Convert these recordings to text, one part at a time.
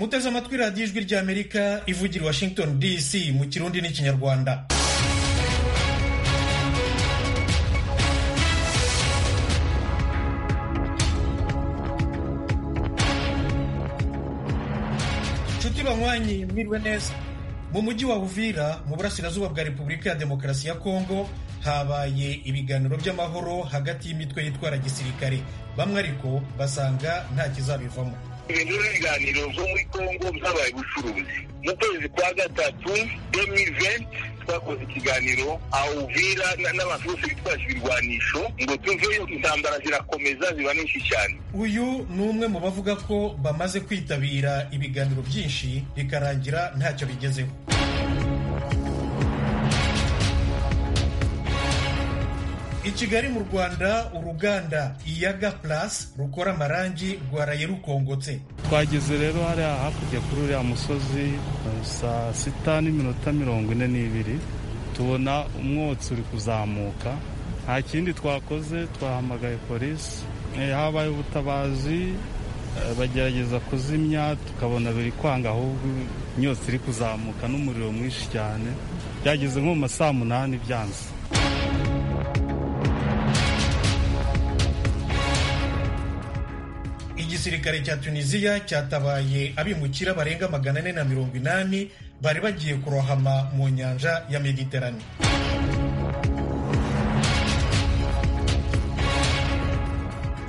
muteze amatwi radiyo ijwi ry'amerika ivugira i washington dc mu kirundi n'ikinyarwanda nshuti banywanyi mwiriwe neza mu mujyi wa uvira mu burasirazuba bwa repubulika ya demokarasi ya kongo habaye ibiganiro by'amahoro hagati y'imitwe yitwara gisirikare bamwe ariko basanga nta kizabivamo ibintu n'ibiganiro byo muri kongo byabaye ubucuruzi mu kwezi kwa gatatu demiventi twakoze ikiganiro awuvira n'abantu bose bitwaje ibirwanisho ngo tuveyo intambara zirakomeza ziba nyinshi cyane uyu ni umwe mu bavuga ko bamaze kwitabira ibiganiro byinshi bikarangira ntacyo bigezeho i kigali mu rwanda uruganda iyaga plus rukora amarangi rwaraye rukongotse twageze rero hariya hakurya kuri uriya musozi saa sita n'iminota mirongo ine n'ibiri tubona umwotsi uri kuzamuka nta kindi twakoze twahamagaye polisi habaye ubutabazi bagerageza kuzimya tukabona biri kwanga ahubwo imyotsi iri kuzamuka n'umuriro mwinshi cyane byageze nko mu ma saa munani byanze igisirikare cya tunisiya cyatabaye abimukira barenga magana ane na mirongo inani bari bagiye kurohama mu nyanja ya mediterane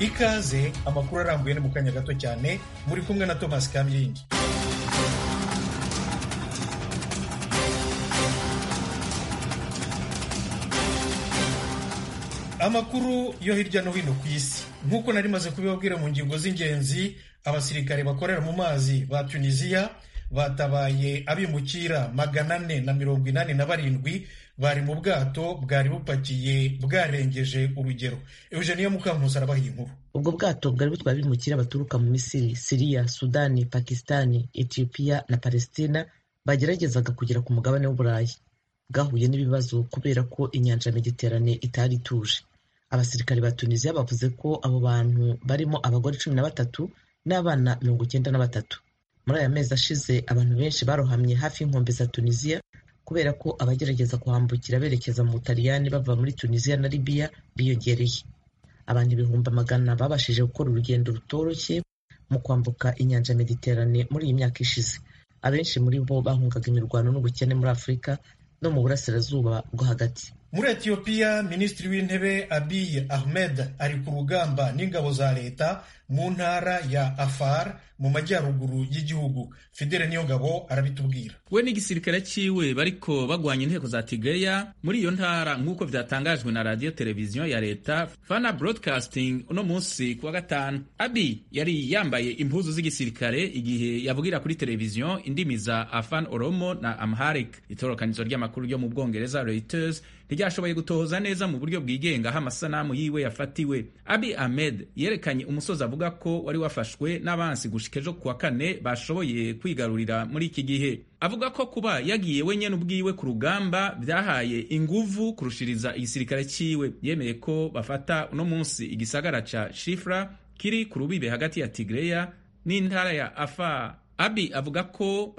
ikaze amakuru arambuye ni mu kanya gato cyane muri kumwe na thomas kamyingi amakuru yo hirya no hino ku isi nk'uko nari maze kubibabwira mu ngingo z'ingenzi abasirikare bakorera mu mazi ba tunisiya batabaye abimukira magana ane na mirongo inani na barindwi bari mu bwato bwari bupakiye bwarengeje urugero eugenia mukankusi arabaha inkuru ubwo bwato bwari butwaye abimukira baturuka mu misiri siriya sudani pakisitani etiyopiya na palestina bageragezaga kugera ku mugabane w'uburayi bwahuye n'ibibazo kubera ko inyanja ya mediterane itari ituje abasirikare ba tunisiya bavuze ko abo bantu barimo abagore cumi na batatu n'abana mirongo icyenda na batatu muri aya mezi ashize abantu benshi barohamye hafi y'inkombe za tunisiya kubera ko abagerageza kuhambukira berekeza mu butaliyani bava muri tunisiya na libiya biyongereye abantu ibihumbi amagana babashije gukora urugendo rutoroshye mu kwambuka inyanja ya mediterane muri iyi myaka ishize abenshi muri bo bahungaga imirwano n'ubukene muri afurika no mu burasirazuba bwo hagati muri etiyopiya minisitiri w'intebe abiy ahmed ari ku rugamba n'ingabo za leta mu ntara ya afar mu majyaruguru y'igihugu fidele niyo ngabo arabitubwira we n'igisirikare cyiwe bariko bagwanya inteko za tigeya muri iyo ntara nk'uko byatangajwe na radiyo televiziyo ya leta fana broadcasting uno munsi ku wa gatanu abi yari yambaye impuzu z'igisirikare igihe yavugira kuri televiziyo indimi za afan oromo na amharic itorokanizo ry'amakuru ryo mu bwongereza reuters ryashoboye gutoza neza mu buryo bwigenga aho amasanamu yiwe yafatiwe abi ahmed yerekanye umusozi avuga ko wari wafashwe n'abansi gushika ejo kuwa kane bashoboye kwigarurira muri iki gihe avuga ko kuba yagiye wenyine ubwiwe ku rugamba byahaye inguvu kurushiriza igisirikare cyiwe yemeye ko bafata uno munsi igisagara ca shifra kiri ku rubibe hagati ya tigreya n'intara ya afar abi avuga ko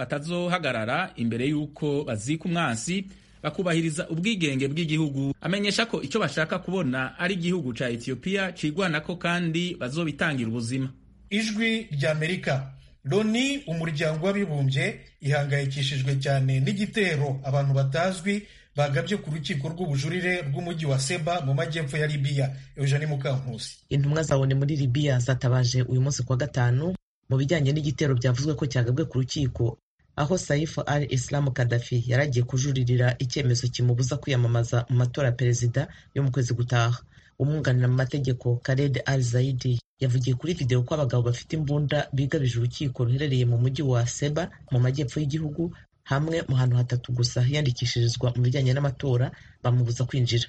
batazohagarara imbere y'uko bazika umwansi bakubahiriza ubwigenge bw'igihugu amenyesha ko icyo bashaka kubona ari igihugu cya etiyopiya cigwanako kandi bazobitangira ubuzima ijwi ry'amerika loni umuryango w'abibumbye ihangayikishijwe cyane n'igitero abantu batazwi bagabye ku rukiko rw'ubujurire rw'umujyi wa seba mu majyepfo ya libiya eugeni mukankusi intumwa za oni muri libiya zatabaje uyu munsi kuwa gatanu mu bijyanye n'igitero byavuzwe ko cyagabwe ku rukiko aho saifu al isilamu kadafi yari agiye kujuririra icyemezo kimubuza kwiyamamaza mu matora ya perezida yo mu kwezi gutaha umwunganira mu mategeko karede al zaidi yavugiye kuri videwo ko abagabo bafite imbunda bigabije urukiko ruherereye mu mujyi wa seba mu majyepfo y'igihugu hamwe mu hantu hatatu gusa hiyandikishirizwa mu bijyanye n'amatora bamubuza kwinjira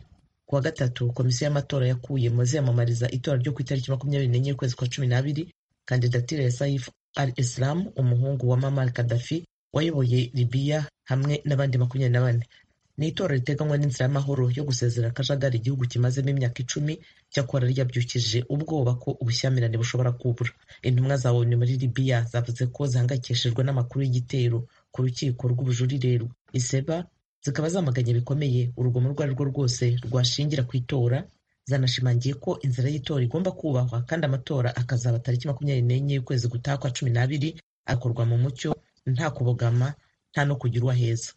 ku wa gatatu komisiyo y'amatora yakuye mu baziyamamariza itora ryo ku itariki makumyabiri n'enye y'ukwezi kwa cumi n'abiri kandidatire ya saifu al isilamu umuhungu wa mama al kadafi wayoboye libiya hamwe n'abandi makumyabiri na bane ni itora riteganywa n'inzira y'amahoro yo gusezera akajagari igihugu kimazemo imyaka icumi cyakora ryabyukije ubwoba ko ubushyamirane bushobora kubura intumwa za onu muri libiya zavuze ko zihangayikishijwe n'amakuru y'igitero ku rukiko rw'ubujurire iseba zikaba zamaganye bikomeye urugomo urwo ari rwo rwose rwashingira ku itora zanashimangiye ko inzira y'itora igomba kubahwa kandi amatora akazaba tariki makumyabiri n'enye y'ukwezi gutaha kwa cumi n'abiri akorwa mu mucyo nta kubogama nta no kugira uwaheza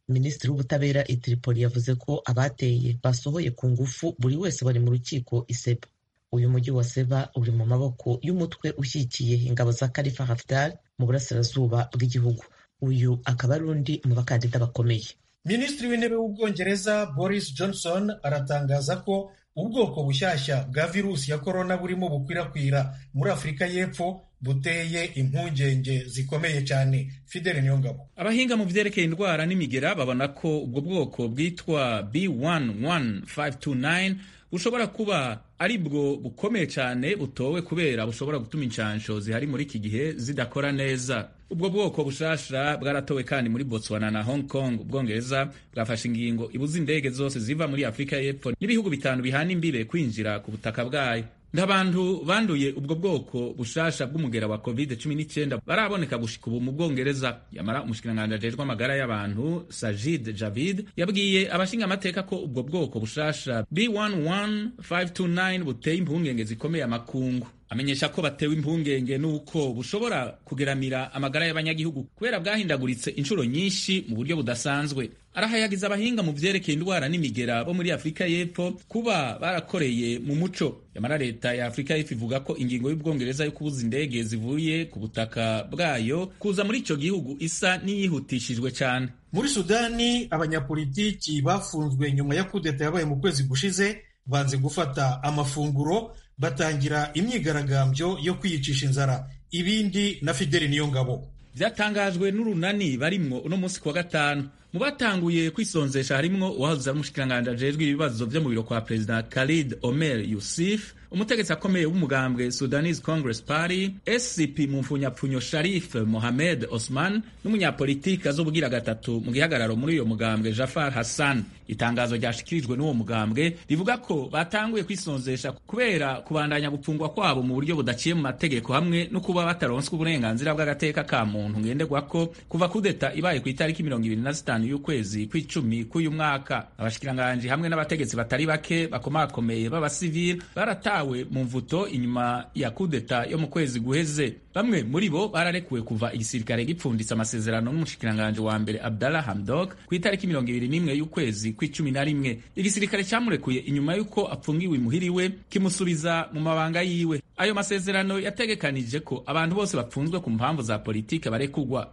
minisitiri w'ubutabera i Tripoli yavuze ko abateye basohoye ku ngufu buri wese bari mu rukiko iseba uyu mujyi wa seba uri mu maboko y'umutwe ushyigikiye ingabo za Khalifa Haftar mu burasirazuba bw'igihugu uyu akaba ari undi mu bakandida bakomeye minisitiri w'intebe w'ubwongereza boris johnson aratangaza ko ubwoko bushyashya bwa virusi ya korona burimo bukwirakwira muri afurika y'epfo buteye impungenge zikomeye cyane fidele niyongabo abahinga mu byerekeye indwara n'imigera babona ko ubwo bwoko bwitwa b11529 bushobora kuba ari bwo bukomeye cyane butowe kubera bushobora gutuma inshansho zihari muri iki gihe zidakora neza ubwo bwoko bushasha bwaratowe kandi muri botswana na hong kong ubwongereza bwafashe ingingo ibuza indege zose ziva muri afurika y'epfo n'ibihugu bitanu bihana imbibe kwinjira ku butaka bwayo nta bantu banduye ubwo bwoko bushasha bw'umugera wa covid 19 baraboneka gushika ubu mu bwongereza yamara umushikiranganji ajejwe amagara y'abantu sajid javid yabwiye abashinga amateka ko ubwo bwoko bushasha b11529 buteye impungenge zikomeye amakungu amenyesha ko batewe impungenge n'uko bushobora kugeramira amagara y'abanyagihugu kubera bwahindaguritse inshuro nyinshi mu buryo budasanzwe arahayagiza abahinga mu byerekeye indwara n'imigera bo muri afurika y'epfo kuba barakoreye mu muco yamara leta ya afurika y'epfo ivuga ko ingingo y'ubwongereza yo kubuza indege zivuye ku butaka bwayo kuza muri icyo gihugu isa n'iyihutishijwe cyane muri sudani abanyapolitiki bafunzwe nyuma ya kudeta yabaye mu kwezi gushize banze gufata amafunguro batangira imyigaragambyo yo kwiyicisha inzara ibindi na fideli niyo ngabo byatangajwe n'urunani barimwo uno munsi ku wa gatanu mu batanguye kwisonzesha harimwo uwahoze ari umushikiranganji ajejwe ibibazo vyo mu biro kwa perezida Khalid Omer Yusuf umutegetsi akomeye w'umugambwe Sudanese Congress Party SCP mu mfunyapfunyo Sharif Mohamed Osman n'umunyapolitiki azobwira gatatu mu gihagararo muri uyo mugambwe Jafar Hassan itangazo ryashikirijwe n'uwo mugambwe rivuga ko batanguye kwisonzesha kubera kubandanya gupfungwa kwabo mu buryo budaciye mu mategeko hamwe no kuba bataronswa uburenganzira bw'agateka ka muntu ngendegwa ko kuva kudeta ibaye ku itariki mirongo ibiri na zitanu y'ukwezi kw'icumi k'uyu mwaka abashikiranganji hamwe n'abategetsi batari bake bakomakomeye b'abasivili baratawe mu mvuto inyuma ya kudeta yo mu kwezi guheze bamwe muri bo bararekuwe kuva igisirikare gipfunditse amasezerano n'umushikiranganji wa mbere abdallah hamdok ku itariki mirongo ibiri n'imwe y'ukwezi kw'icumi na rimwe igisirikare cyamurekuye inyuma y'uko apfungiwe imuhiriwe kimusubiza mu mabanga yiwe ayo masezerano yategekanije ko abantu bose bapfunzwe ku mpamvu za politike barekugwa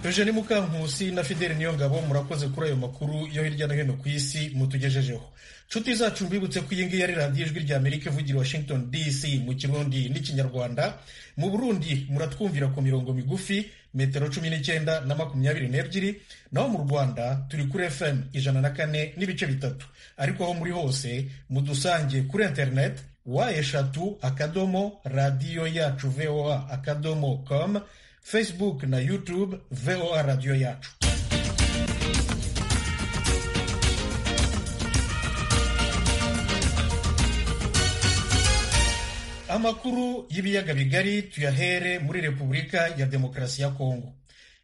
Eugene Mukankusi na Fideli Niyongabo murakoze kuri ayo makuru yo hirya no hino ku isi mutugejejeho. Nshuti zacu mbibutse ko iyi ngiyi ari radiyo ijwi rya Amerika ivugira Washington DC mu Kirundi n'Ikinyarwanda, mu Burundi muratwumvira ku mirongo migufi metero cumi n'icyenda na makumyabiri n'ebyiri, naho mu Rwanda turi kuri FM ijana na kane n'ibice bitatu, ariko aho muri hose mudusange kuri interineti wa eshatu akadomo radiyo yacu voa akadomo com Facebook na YouTube VOA Radio yacu. Amakuru y'ibiyaga bigari tuyahere muri Repubulika ya Demokarasi ya Kongo.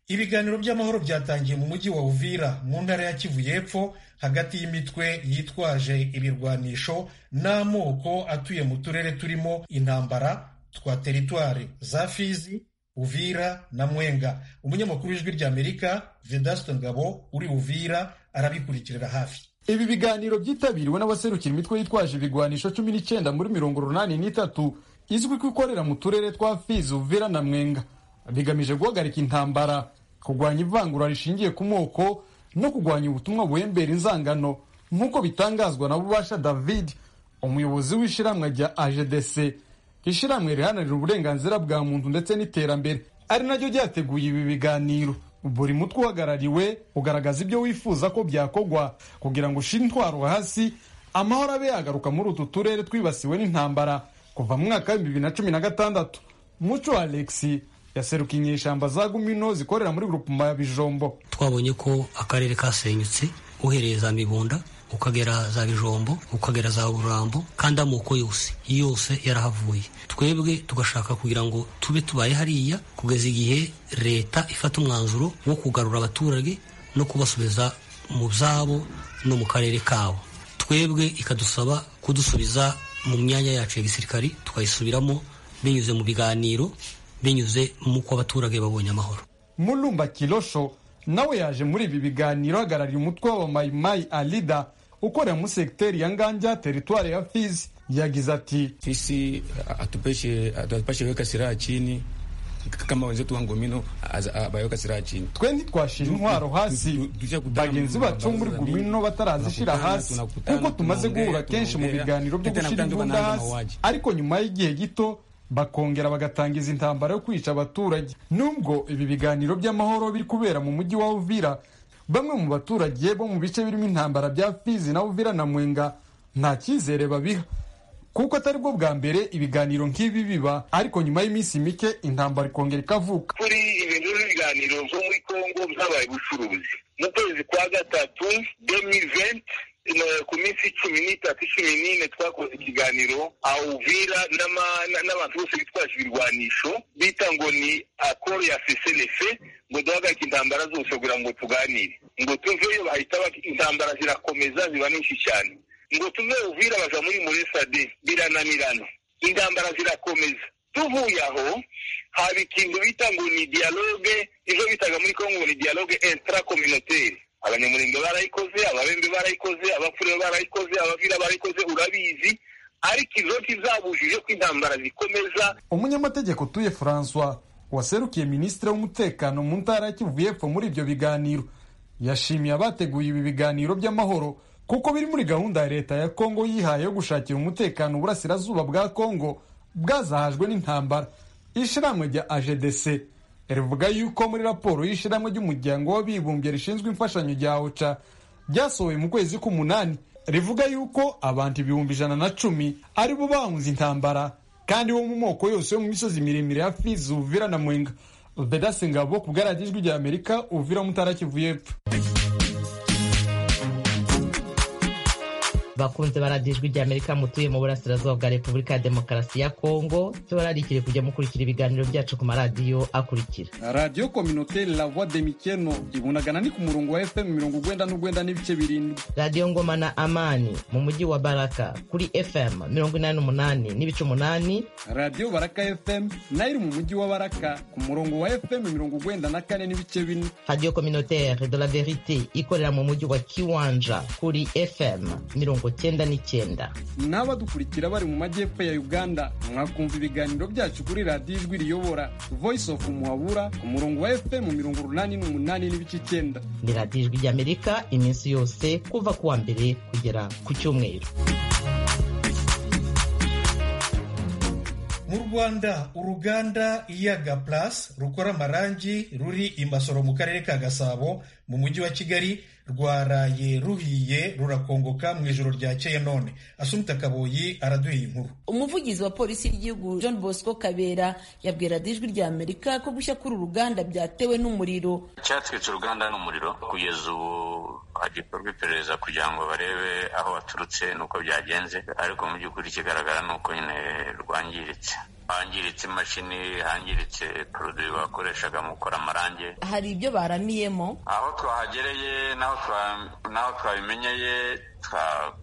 Ibiganiro by'amahoro byatangiye mu mujyi wa Uvira mu ntara ya Kivu y'Epfo hagati y'imitwe yitwaje ibirwanisho n'amoko atuye mu turere turimo intambara twa teritwari za Fizi, Uvira na Mwenga. Umunyamakuru w'ijwi rya Amerika Vedasto Ngabo uri Uvira arabikurikirira hafi. Ibi biganiro byitabiriwe n'abaserukira imitwe yitwaje ibigwanisho cumi n'icyenda muri mirongo runani n'itatu izwi ko ikorera mu turere twa Fizi, Uvira na Mwenga bigamije guhagarika intambara, kurwanya ivangura rishingiye ku moko no kurwanya ubutumwa buhembera inzangano nk'uko bitangazwa na Bubasha David umuyobozi w'ishyirahamwe rya AGDC ishyirahamwe riharanira uburenganzira bwa muntu ndetse n'iterambere ari naryo ryateguye ibi biganiro buri mutwe uhagarariwe ugaragaza ibyo wifuza ko byakogwa kugira ngo ushinjwarwe hasi amahoro abe yagaruka muri utu turere twibasiwe n'intambara kuva mu mwaka w'ibihumbi bibiri na cumi na gatandatu muco alexi yaserukiye inyeshyamba za gumino zikorera muri gurupuma ya bijombo twabonye ko akarere kasenyutse uhereye za mibunda ukagera za bijombo ukagera za burambo kandi amoko yose yose yarahavuye twebwe tugashaka kugira ngo tube tubaye hariya kugeza igihe leta ifata umwanzuro wo kugarura abaturage no kubasubiza mu byabo no mu karere kabo twebwe ikadusaba kudusubiza mu myanya yacu ya gisirikare tukayisubiramo binyuze mu biganiro binyuze mu ko abaturage babonye amahoro mulumba kirosho nawe yaje muri ibi biganiro ahagarariye umutwe w'abamayimayi alida ukorera muri segiteri ya nganja teritwari ya fizi yagize ati fisi atupeshe atupashe weka silaha chini kama wenzetu wa Ngomino abayoweka silaha chini twe ntitwashira intwaro hasi bagenzi bacu muri gumino batarazishira hasi kuko tumaze guhura kenshi mu biganiro byo gushyira imbunda hasi ariko nyuma y'igihe gito bakongera bagatangiza intambara yo kwica abaturage nubwo ibi biganiro by'amahoro biri kubera mu mujyi wa uvira bamwe mu baturage bo mu bice birimo intambara bya fizi na uvira na mwenga nta cyizere babiha kuko atari bwo bwa mbere ibiganiro nk'ibi biba ariko nyuma y'iminsi mike intambara ikongera ikavuka kuri ibintu n'ibiganiro byo muri kongo byabaye ubucuruzi mu kwezi kwa gatatu demiventi ku minsi cumi n'itatu cumi n'ine twakoze ikiganiro awuvira n'abantu bose bitwaje ibirwanisho bita ngo ni akoro ya sesenefe ngo duhagarike intambara zose kugira ngo tuganire ngo tuveyo bahita intambara zirakomeza ziba nyinshi cyane ngo tuve uvira baja muri muresade birananirana intambara zirakomeza tuvuye aho haba ikintu bita ngo ni dialogue ivyo bitaga muri kongo ni dialogue intrakommunautaire abanyamurenge barayikoze ababembe barayikoze abapfure barayikoze abavira barayikoze urabizi ariko izoti zabujije ko intambara zikomeza umunyamategeko utuye francois waserukiye minisitiri w'umutekano mu ntara ya kivu y'epfo muri ibyo biganiro yashimiye abateguye ibi biganiro by'amahoro kuko biri muri gahunda ya leta ya kongo yihaye yo gushakira umutekano uburasirazuba bwa kongo bwazahajwe n'intambara ishyirahamwe rya agdc rivuga yuko muri raporo y'ishyirahamwe ry'umuryango w'abibumbye rishinzwe imfashanyo rya oca ryasohowe mu kwezi k'umunani rivuga yuko abantu ibihumbi ijana na cumi aribo bahunze intambara kandi bo mu moko yose yo mu misozi miremire ya fizi uvira na mwenga bedase ngabo ku bwaragijwi rya amerika uvira mutara kivu y'epfo bakunze baradijwe rya amerika mutuye mu burasirazuba bwa repubulika ya demokarasi ya kongo tubararikire kujya mukurikira ibiganiro byacu ku maradiyo akurikira radiyo kominoteri la voix de mikeno ibunagana ni ku murongo wa fm mirongo ugwenda n'ugwenda n'ibice birindwi radiyo ngoma na amani mu mujyi wa baraka kuri fm mirongo inani n'umunani n'ibice umunani radiyo baraka fm nayo iri mu mujyi wa baraka ku murongo wa fm mirongo ugwenda na kane n'ibice bine radiyo kominoteri de la verite ikorera mu mujyi wa kiwanja kuri fm mirongo cyenda n'icyenda n'abadukurikira bari mu majyepfo ya uganda mwakumva ibiganiro byacu kuri radiyo ijwi riyobora voice of muhabura ku murongo wa fm mirongo urunani n'umunani n'ibice icyenda ni radiyo ijwi ry'amerika iminsi yose kuva ku wa mbere kugera ku cyumweru mu rwanda uruganda iyaga plus rukora amarangi ruri i masoro mu karere ka gasabo mu mujyi wa kigali rwaraye ruhiye rurakongoka mu ijoro ryakeye none asumita kaboyi araduha iyi nkuru umuvugizi wa polisi y'igihugu john bosco kabera yabwira ijwi rya amerika ko gushya kuri uruganda byatawe n'umuriro cyatwitse uruganda n'umuriro kugeza ubu hagikorwa iperereza kugira ngo barebe aho baturutse n'uko byagenze ariko mu by'ukuri ikigaragara ni uko nyine rwangiritse hangiritse imashini hangiritse poroduwi bakoreshaga mu gukora amarangi hari ibyo baramiyemo aho twahagereye n'aho twabimenyeye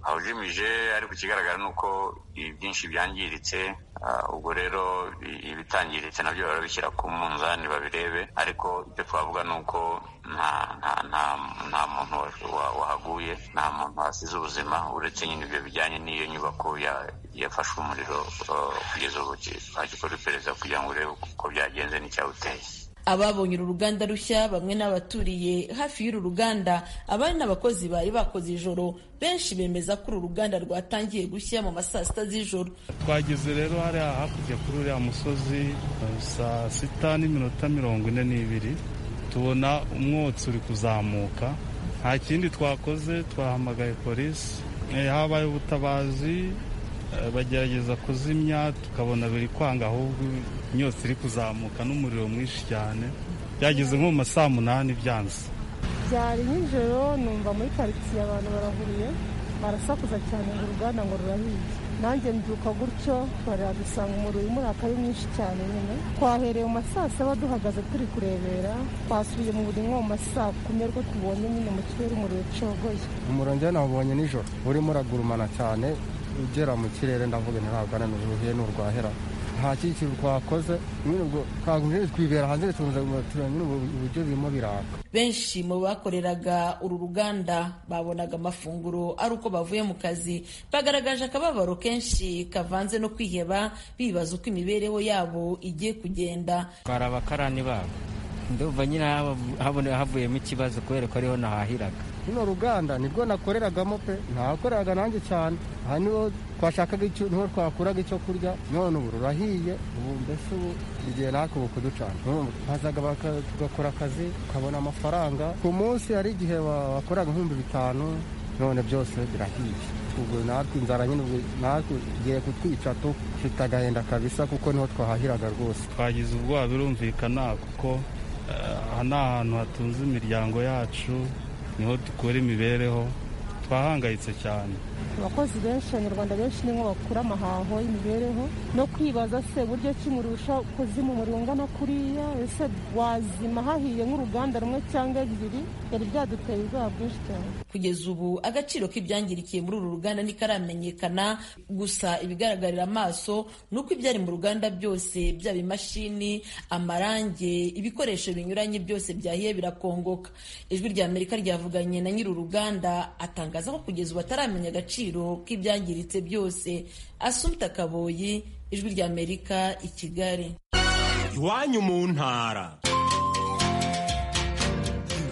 twahujimije ariko ikigaragara ni uko ibyinshi byangiritse ubwo rero ibitangiritse nabyo barabishyira ku munzani babirebe ariko ibyo twavuga ni uko nta nta nta nta muntu wahaguye nta muntu wasize ubuzima uretse nyine ibyo bijyanye n'iyo nyubako yafashwe umuriro kugeza ubu hagikorwa iperereza kugira ngo urebe uko byagenze n'icyawuteye ababonye uru ruganda rushya bamwe n'abaturiye hafi y'uru ruganda abari n'abakozi bari bakoze ijoro benshi bemeza ko uru ruganda rwatangiye gushya mu ma saa sita z'ijoro twageze rero hariya hakurya kuri uriya musozi saa sita n'iminota mirongo ine n'ibiri tubona umwotsi uri kuzamuka nta kindi twakoze twahamagaye polisi habaye ubutabazi bagerageza kuzimya tukabona biri kwanga ahubwo inyotsi iri kuzamuka n'umuriro mwinshi cyane byageze nko mu ma saa munani byanze byari nijoro numva muri karitsiye abantu barahuriye barasakuza cyane ngo uruganda ngo rurahiye nanjye mbyuka gutyo baradusanga umuriro urimo uraka ari mwinshi cyane nyine twahereye mu ma saa saba duhagaze turi kurebera twasubiye mu buri nko mu ma saa kumi ariko tubonye nyine mu kirere umuriro ucogoye umuriro njyewe nawubonye nijoro urimo uragurumana cyane ugera mu kirere ndavuga ntabwo ari n'uruhiye n'urwahera nta kintu twakoze nyine ubwo twagumye twibera hanze turamenya nyine uburyo birimo biraka benshi mu bakoreraga uru ruganda babonaga amafunguro ari uko bavuye mu kazi bagaragaje akababaro kenshi kavanze no kwiheba bibaza uko imibereho yabo igiye kugenda twari abakarani babo ndumva nyine havuyemo ikibazo kubera ko ariho nahahiraga runo ruganda nirwo nakoreragamo pe ntakoreraga nanjye cyane aha niho twashakaga niho twakuraga icyo kurya none ubu rurahiye ubu mbese ubu igihe natwe ubu kuducana hazaga tugakora akazi ukabona amafaranga ku munsi hari igihe wakoraga nk'ibihumbi bitanu none byose birahiye ubwo natwe inzara nyine ubwo natwe igiye kutwica tu mfite agahenda kabisa kuko niho twahahiraga rwose twagize ubwoba birumvikana kuko aha ni ahantu hatunze imiryango yacu niho dukura imibereho twahangayitse cyane abakozi benshi abanyarwanda benshi ni bakura amahaho y'imibereho no kwibaza se buryo kimurusha kuzima umuriro ungana kuriya ese wazima hahiye nk'uruganda rumwe cyangwa ebyiri byari byaduteye ubwoba bwinshi cyane kugeza ubu agaciro k'ibyangirikiye muri uru ruganda ntikaramenyekana gusa ibigaragarira amaso ni uko ibyari mu ruganda byose byaba imashini amarange ibikoresho binyuranye byose byahiye birakongoka ijwi rya amerika ryavuganye na nyiri uruganda atangaza ko kugeza ubu ataramenya agaciro k'ibyangiritse byose asumta kaboyi ijwi ry'amerika i kigali iwanyu mu ntara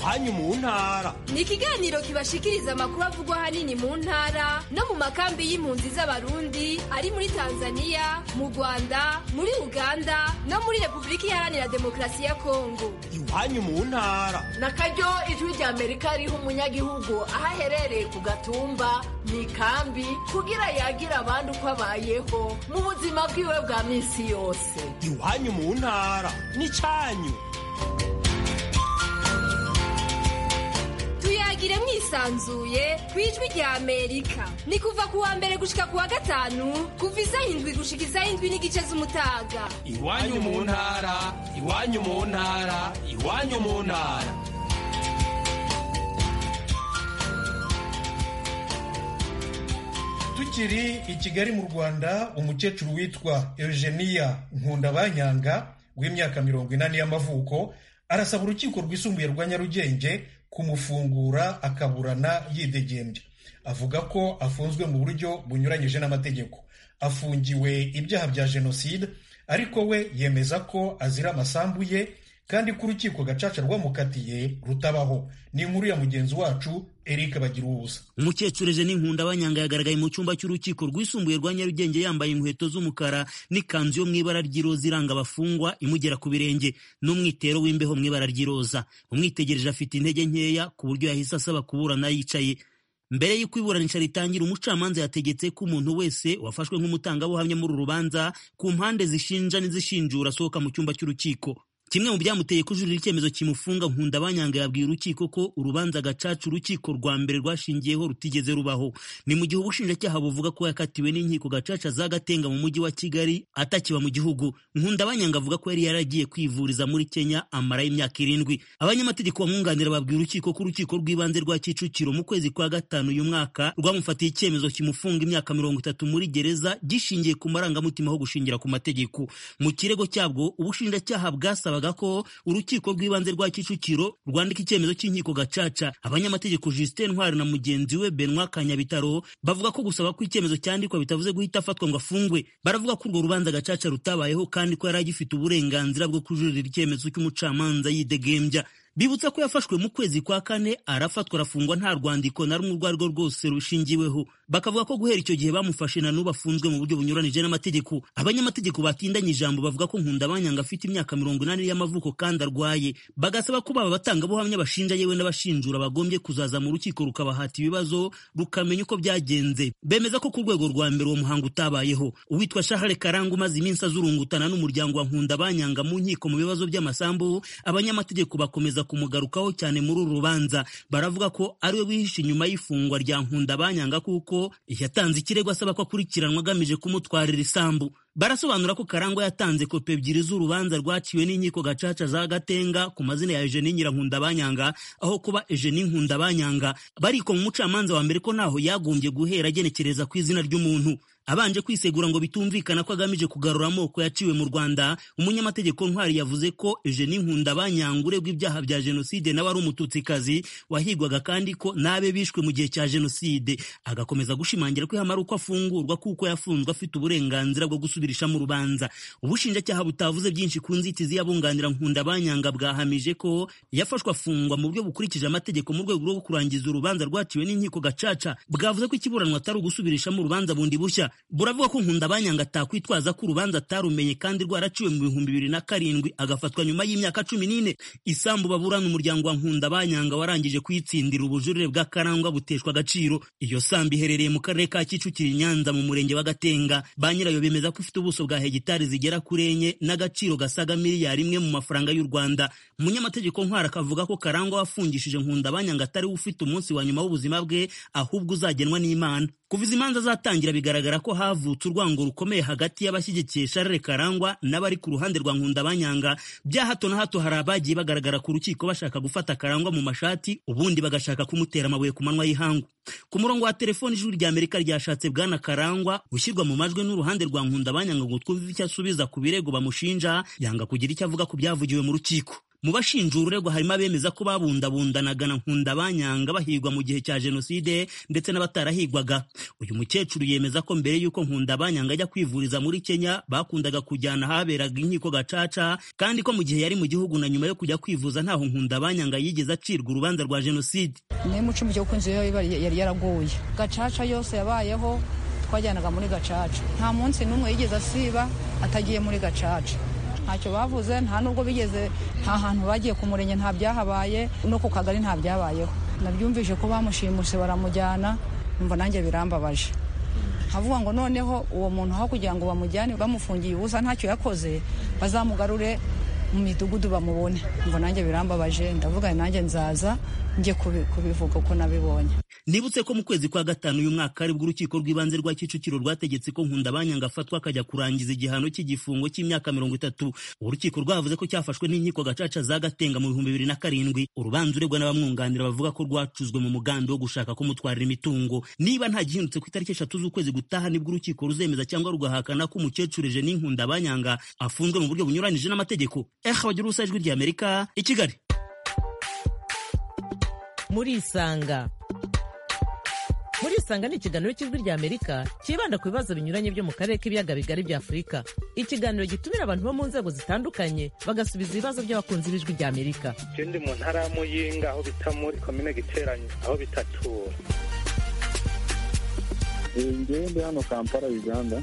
iwanyu mu ntara ni ikiganiro kibashikiriza amakuru avugwa ahanini mu ntara no mu makambi y'impunzi z'abarundi ari muri tanzania mu rwanda muri uganda no muri repubulika iharanira demokarasi ya kongo iwanyu mu ntara na karyo ijwi ry'amerika riha umunyagihugu aho aherereye ku gatumba ni kambi kugira yagira abandi uko abayeho mu buzima bwiwe bwa minsi yose iwanyu mu ntara ni cyanyu tuyagire mwisanzuye ku ijwi rya amerika ni kuva ku wa mbere gushika ku wa gatanu kuva izahindwi gushika izahindwi n'igice z'umutaga iwanyu mu ntara iwanyu mu ntara iwanyu mu ntara tukiri i kigali mu rwanda umukecuru witwa eugenia nkundabanyanga w'imyaka mirongo inani y'amavuko arasaba urukiko rwisumbuye rwa nyarugenge kumufungura akaburana yidegembya avuga ko afunzwe mu buryo bunyuranyije n'amategeko afungiwe ibyaha bya jenoside ariko we yemeza ko azira amasambu ye kandi ko urukiko gacaca rwamukatiye rutabaho ni inkuru ya mugenzi wacu Eric Bagirubusa. Umukecuru eje n'inkunda abanyanga yagaragaye mu cyumba cy'urukiko rwisumbuye rwa Nyarugenge yambaye inkweto z'umukara n'ikanzu yo mu ibara ry'iroza iranga abafungwa imugera ku birenge n'umwitero w'imbeho mu ibara ry'iroza. Umwitegereje afite intege nkeya ku buryo yahise asaba kuburana yicaye. Mbere y'uko iburanisha ritangira umucamanza yategetse ko umuntu wese wafashwe nk'umutangabuhamya muri uru rubanza ku mpande zishinja n'izishinjura asohoka mu cyumba cy'urukiko. kimwe mu byamuteye kujuririra icyemezo kimufunga nkunda abanyanga yabwiye urukiko ko urubanza gacaca urukiko rwa mbere rwashingiyeho rutigeze rubaho ni mu gihe ubushinjacyaha buvuga ko yakatiwe n'inkiko gacaca za gatenga mu mujyi wa kigali atakiba mu gihugu nkunda abanyanga avuga ko yari yaragiye kwivuriza muri kenya amarayo imyaka irindwi abanyamategeko bamwunganira babwiye urukiko ko urukiko rw'ibanze rwa kicukiro mu kwezi kwa gatanu uyu mwaka rwamufatiye icyemezo kimufunga imyaka mirongo itatu muri gereza gishingiye ku marangamutima ho gushingira ku mategeko mu kirego cyabwo ubushinjacyaha bwasabaga ko urukiko rw'ibanze rwa kicukiro rwandika icyemezo cy'inkiko gacaca abanyamategeko Justin Ntwari na mugenzi we Benoit Kanyabitaro bavuga ko gusaba ko icyemezo cyandikwa bitavuze guhita afatwa ngo afungwe baravuga ko urwo rubanza gacaca rutabayeho kandi ko yari agifite uburenganzira bwo kujuririra icyemezo cy'umucamanza yidegembya bibutsa ko yafashwe mu kwezi kwa kane arafatwa arafungwa nta rwandiko na rumwe urwo ari rwo rwose rushingiweho bakavuga ko guhera icyo gihe bamufashe na n'ubu afunzwe mu buryo bunyuranije n'amategeko abanyamategeko batindanye ijambo bavuga ko nkundabanyanga afite imyaka mirongo inani y'amavuko kandi arwaye bagasaba ko baba batangabuhamya bashinja yewe n'abashinjura bagombye kuzaza mu rukiko rukabahata ibibazo rukamenya uko byagenze bemeza ko ku rwego rwa mbere uwo muhango utabayeho uwitwa shahare karanga umaze iminsi azurungutana n'umuryango wa nkundabanyanga mu nkiko mu bibazo by'amasambu abanyamategeko bakomeza kumugarukaho cyane muri uru rubanza baravuga ko ari we wihishe inyuma y'ifungwa rya nkundabanyanga kuko yatanze ikirego asaba ko akurikiranwa agamije kumutwarira isambu barasobanura ko karangwa yatanze kopi ebyiri z'urubanza rwaciwe n'inkiko gacaca za gatenga ku mazina ya eugenie nyirankundabanyanga aho kuba eugenie nkundabanyanga bariko mu mucamanza wa mbere ko ntaho yagombye guhera agenekereza ku izina ry'umuntu abanje kwisegura ngo bitumvikana ko agamije kugarura amoko yaciwe mu rwanda umunyamategeko ntwari yavuze ko eugenie nkundabanyanga uregwa ibyaha bya jenoside nawe ari umututsikazi wahigwaga kandi ko n'abe bishwe mu gihe cya jenoside agakomeza gushimangira ko ihamara uko afungurwa kuko yafunzwe afite uburenganzira bwo gusubira gusubirishamo urubanza ubushinjacyaha butavuze byinshi ku nzitizi y'abunganira nkundabanyanga bwahamije ko yafashwe afungwa mu buryo bukurikije amategeko mu rwego rwo kurangiza urubanza rwaciwe n'inkiko gacaca bwavuze ko ikiburanwa atari ugusubirishamo urubanza bundi bushya buravuga ko nkundabanyanga atakwitwaza ko urubanza atarumenye kandi rwaraciwe mu bihumbi bibiri na karindwi agafatwa nyuma y'imyaka cumi n'ine isambu baburana umuryango wa nkundabanyanga warangije kuyitsindira ubujurire bwa karangwa buteshwa agaciro iyo sambu iherereye mu karere ka kicukiro i nyanza mu murenge wa gatenga ba nyirayo bemeza ko ifite ubuso bwa hegitari zigera kuri enye n'agaciro gasaga miliyari imwe mu mafaranga y'u rwanda umunyamategeko ntwara akavuga ko karangwa wafungishije nkundabanyanga atari we ufite umunsi wa nyuma w'ubuzima bwe ahubwo uzagenwa n'imana kuva izi manza zatangira bigaragara ko havutse urwango rukomeye hagati y'abashyigikiye sharire karangwa n'abari ku ruhande rwa nkundabanyanga bya hato na hato hari abagiye bagaragara ku rukiko bashaka gufata karangwa mu mashati ubundi bagashaka kumutera amabuye ku manwa y'ihangu ku murongo wa telefoni ijuru ry'amerika ryashatse bwana karangwa ushyirwa mu majwi n'uruhande rwa nkundabanyanga ngo twumve icyo asubiza ku birego bamushinja yanga kugira icyo avuga ku byavugiwe mu rukiko mu bashinjura uregwa harimo abemeza ko babundabundanaga na nkundabanyanga bahigwa mu gihe cya jenoside ndetse n'abatarahigwaga uyu mukecuru yemeza ko mbere y'uko nkundabanyanga ajya kwivuriza muri kenya bakundaga kujyana ahaberaga inkiko gacaca kandi ko mu gihe yari mu gihugu na nyuma yo kujya kwivuza ntaho nkundabanyanga yigeze acirwa urubanza rwa jenoside niyo mucumuke kuko inzu yari yaraguye gacaca yose yabayeho twajyanaga muri gacaca nta munsi n'umwe yigeze asiba atagiye muri gacaca ntacyo bavuze nta nubwo bigeze nta hantu bagiye ku murenge nta byahabaye no ku kagari nta byabayeho nabyumvise ko bamushimuse baramujyana numva nanjye birambabaje havuga ngo noneho uwo muntu aho kugira ngo bamujyane bamufungiye ubusa ntacyo yakoze bazamugarure mu midugudu bamubone ngo nanjye birambabaje ndavuga nanjye nzaza njye kubivuga uko nabibonye nibutse ko mu kwezi kwa gatanu uyu mwaka aribwo urukiko rw'ibanze rwa kicukiro rwategetse ko nkundabanyanga afatwa akajya kurangiza igihano cy'igifungo cy'imyaka mirongo itatu urukiko rwavuze ko cyafashwe n'inkiko gacaca za gatenga mu bihumbi bibiri na karindwi urubanza uregwa n'abamwunganira bavuga ko rwacuzwe mu mugambi wo gushaka kumutwarira imitungo niba nta gihindutse ku itariki eshatu z'ukwezi gutaha nibwo urukiko ruzemeza cyangwa rugahakana ko umukecuru eje n'inkundabanyanga afunzwe mu buryo bunyuranyije n'amategeko eha bagira ubusa ijwi ry'amerika i kigali muri isanga muri isanga ni ikiganiro cy'ijwi ry'amerika cyibanda ku bibazo binyuranye byo mu karere k'ibiyaga bigari bya afurika ikiganiro gitumira abantu bo mu nzego zitandukanye bagasubiza ibibazo by'abakunzi b'ijwi ry'amerika je ndi mu ntara ya muyinga aho bita muri komine giteranyo aho bitatura ngewe ndi hano kampala uganda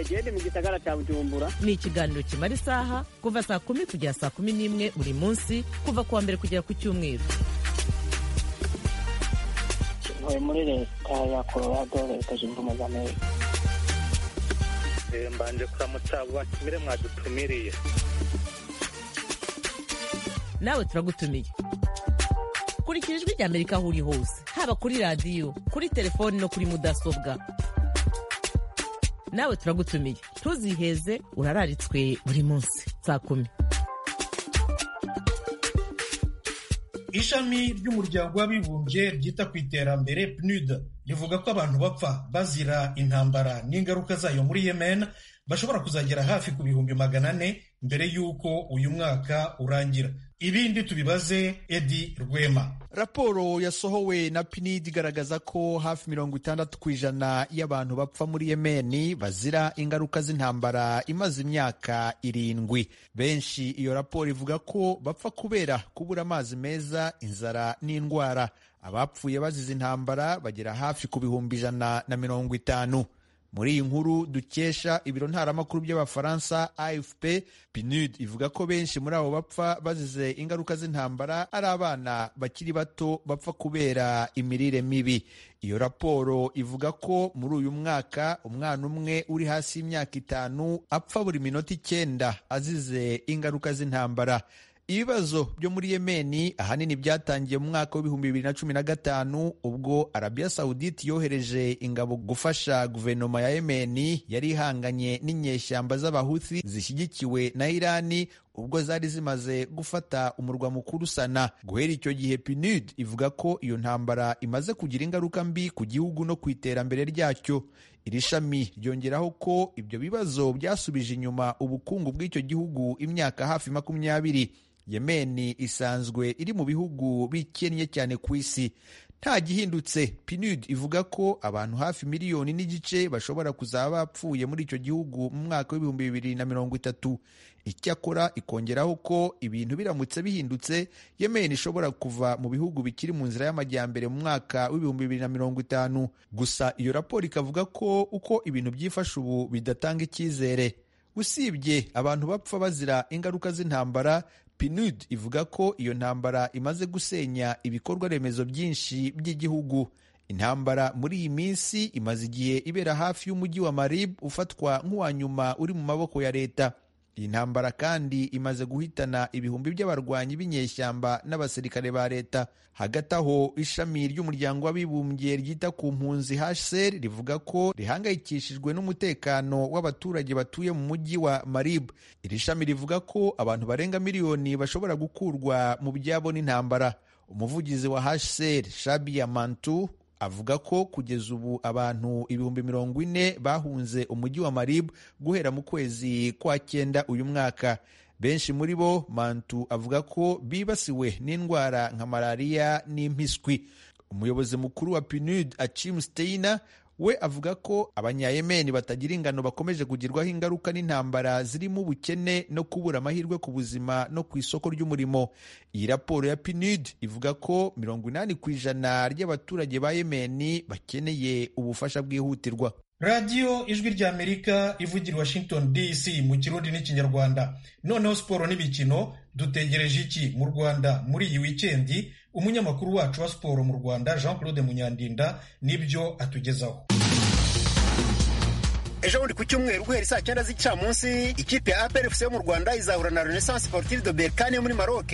gende mu gisagara cya bujumbura ni ikiganiro kimara isaha kuva saa kumi kugera saa kumi n'imwe buri munsi kuva kuwa mbere kugera ku cyumweru ntuye muri leta ya colorado leta zunze ubumwe za amerika mbanje kuramutsa bakimire mwadutumiriye nawe turagutumiye kurikira ijwi ry'amerika aho uri hose haba kuri radiyo kuri telefoni no kuri mudasobwa nawe turagutumiye ntuziheze urararitswe buri munsi saa kumi ishami ry'umuryango w'abibumbye ryita ku iterambere pnud rivuga ko abantu bapfa bazira intambara n'ingaruka zayo muri yemen bashobora kuzagera hafi ku bihumbi magana ane mbere y'uko uyu mwaka urangira ibindi tubibaze edi rwema raporo yasohowe na pinidi igaragaza ko hafi mirongo itandatu ku ijana y'abantu bapfa muri yemeni bazira ingaruka z'intambara imaze imyaka irindwi benshi iyo raporo ivuga ko bapfa kubera kubura amazi meza inzara n'indwara abapfuye bazize intambara bagera hafi ku bihumbi ijana na mirongo itanu muri iyi nkuru dukesha ibiro ntaramakuru by'abafaransa afp pinud ivuga ko benshi muri abo bapfa bazize ingaruka z'intambara ari abana bakiri bato bapfa kubera imirire mibi iyo raporo ivuga ko muri uyu mwaka umwana umwe uri hasi y'imyaka itanu apfa buri minota icyenda azize ingaruka z'intambara ibibazo byo muri yemeni ahanini byatangiye mu mwaka w'ibihumbi bibiri na cumi na gatanu ubwo arabiya sawuditi yohereje ingabo gufasha guverinoma ya yemeni yari ihanganye n'inyeshyamba z'abahuthi zishyigikiwe na irani ubwo zari zimaze gufata umurwa mukuru sana guhera icyo gihe pinud ivuga ko iyo ntambara imaze kugira ingaruka mbi ku gihugu no ku iterambere ryacyo iri shami ryongeraho ko ibyo bibazo byasubije inyuma ubukungu bw'icyo gihugu imyaka hafi makumyabiri yemeni isanzwe iri mu bihugu bikennye cyane ku isi nta gihindutse pinud ivuga ko abantu hafi miliyoni n'igice bashobora kuzaba bapfuye muri icyo gihugu mu mwaka w'ibihumbi bibiri na mirongo itatu icyakora ikongeraho ko ibintu biramutse bihindutse yemeni ishobora kuva mu bihugu bikiri mu nzira y'amajyambere mu mwaka w'ibihumbi bibiri na mirongo itanu gusa iyo raporo ikavuga ko uko ibintu byifashe ubu bidatanga icyizere usibye abantu bapfa bazira ingaruka z'intambara pinud ivuga ko iyo ntambara imaze gusenya ibikorwa remezo byinshi by'igihugu intambara muri iyi minsi imaze igihe ibera hafi y'umujyi wa marib ufatwa nk'uwa nyuma uri mu maboko ya leta iyi ntambara kandi imaze guhitana ibihumbi by'abarwanyi b'inyeshyamba n'abasirikare ba leta hagati aho ishami ry'umuryango w'abibumbye ryita ku mpunzi hsr rivuga ko rihangayikishijwe n'umutekano w'abaturage batuye mu mujyi wa marib iri shami rivuga ko abantu barenga miliyoni bashobora gukurwa mu byabo n'intambara umuvugizi wa hsr shabiya mantu avuga ko kugeza ubu abantu ibihumbi mirongo ine bahunze umujyi wa marib guhera mu kwezi kwa cyenda uyu mwaka benshi muri bo mantu avuga ko bibasiwe n'indwara nka malariya n'impiswi umuyobozi mukuru wa pinud achim steiner we avuga ko abanyayemeni batagira ingano bakomeje kugirwaho ingaruka n'intambara zirimo ubukene no kubura amahirwe ku buzima no ku isoko ry'umurimo iyi raporo ya pinud ivuga ko mirongo inani ku ijana ry'abaturage ba yemeni bakeneye ubufasha bwihutirwa radiyo ijwi ry'amerika ivugira washington dc mu kirundi n'ikinyarwanda noneho siporo n'imikino dutegereje iki mu rwanda muri iyi wikendi umunyamakuru wacu wa siporo mu rwanda jean claude munyandinda nibyo atugezaho ejo bundi ku cyumweru guhera saa cyenda z'icamunsi ikipe ya apr fc yo mu rwanda izahura na renaissance sportive de berkane yo muri maroc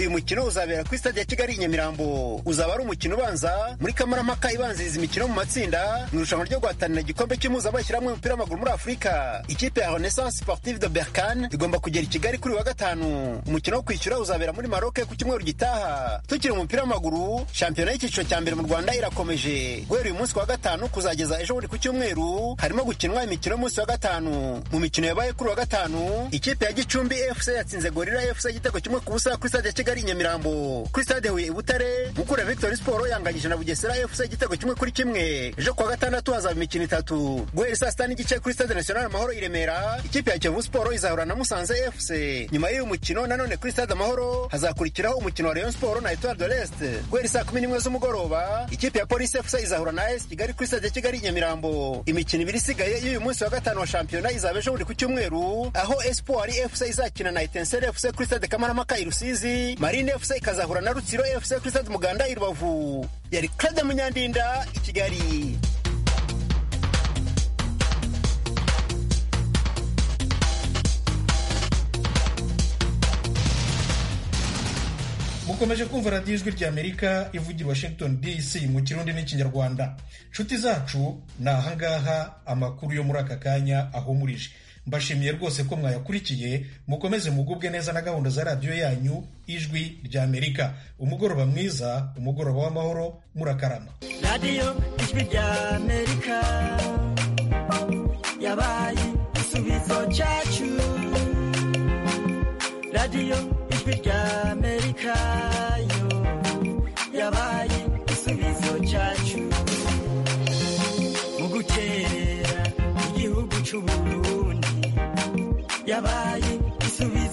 uyu mukino uzabera kuri stade ya kigali i nyamirambo uzaba ari umukino ubanza muri kamarampaka ibanziriza imikino mu matsinda mu irushanwa ryo guhatanira igikombe cy'impuzamu bashyiramo umupira w'amaguru muri afurika ikipe ya renaissance sportive de berkane igomba kugera i kigali kuri wa gatanu umukino wo kwishyura uzabera muri maroc ku cyumweru gitaha tukiri mu mupira w'amaguru shampiyona y'icyiciro cya mbere mu rwanda irakomeje guhera uyu munsi ku wa gatanu kuzageza ejo bundi ku cyumweru harimo gukinwa imikino y'umunsi wa gatanu mu mikino yabaye kuri wa gatanu ikipe ya gicumbi fc yatsinze gorira fc igitego kimwe ku busa kuri stade ya kigali nyamirambo kuri stade huye butare mukura victory sport yanganyije na bugesera fc igitego kimwe kuri kimwe ejo kuwa gatandatu hazaba imikino itatu guhera saa sita n'igice kuri stade national amahoro i remera ikipe ya kiyovu sport izahura na musanze fc nyuma y'uyu mukino nanone kuri stade amahoro hazakurikiraho umukino wa rayon sport na etoile de l'est guhera saa kumi n'imwe z'umugoroba ikipe ya polisi fc izahura na as kigali kuri stade ya kigali nyamirambo imikino ibiri isigaye y'uyu munsi wa gatanu wa shampiyona izaba ejo buri ku cyumweru aho espoir fc izakina na etenseri fc kuri stade kamarampaka i rusizi marine fc ikazahura na rutsiro fc kuri stade muganda i rubavu yari claude munyandinda i kigali mukomeje kumva radiyo ijwi ry'amerika ivugira washington dc mu kirundi n'ikinyarwanda nshuti zacu ni ahangaha amakuru yo muri aka kanya ahumurije mbashimiye rwose ko mwayakurikiye mukomeze mugubwe neza na gahunda za radiyo yanyu ijwi ry'amerika umugoroba mwiza umugoroba w'amahoro murakarama radiyo ijwi ry'amerika yabaye igisubizo cyacu radiyo ijwi rya amerika yo yabaye igisubizo cyacu mu gukerera igihugu cy'uburundi yabaye igisubizo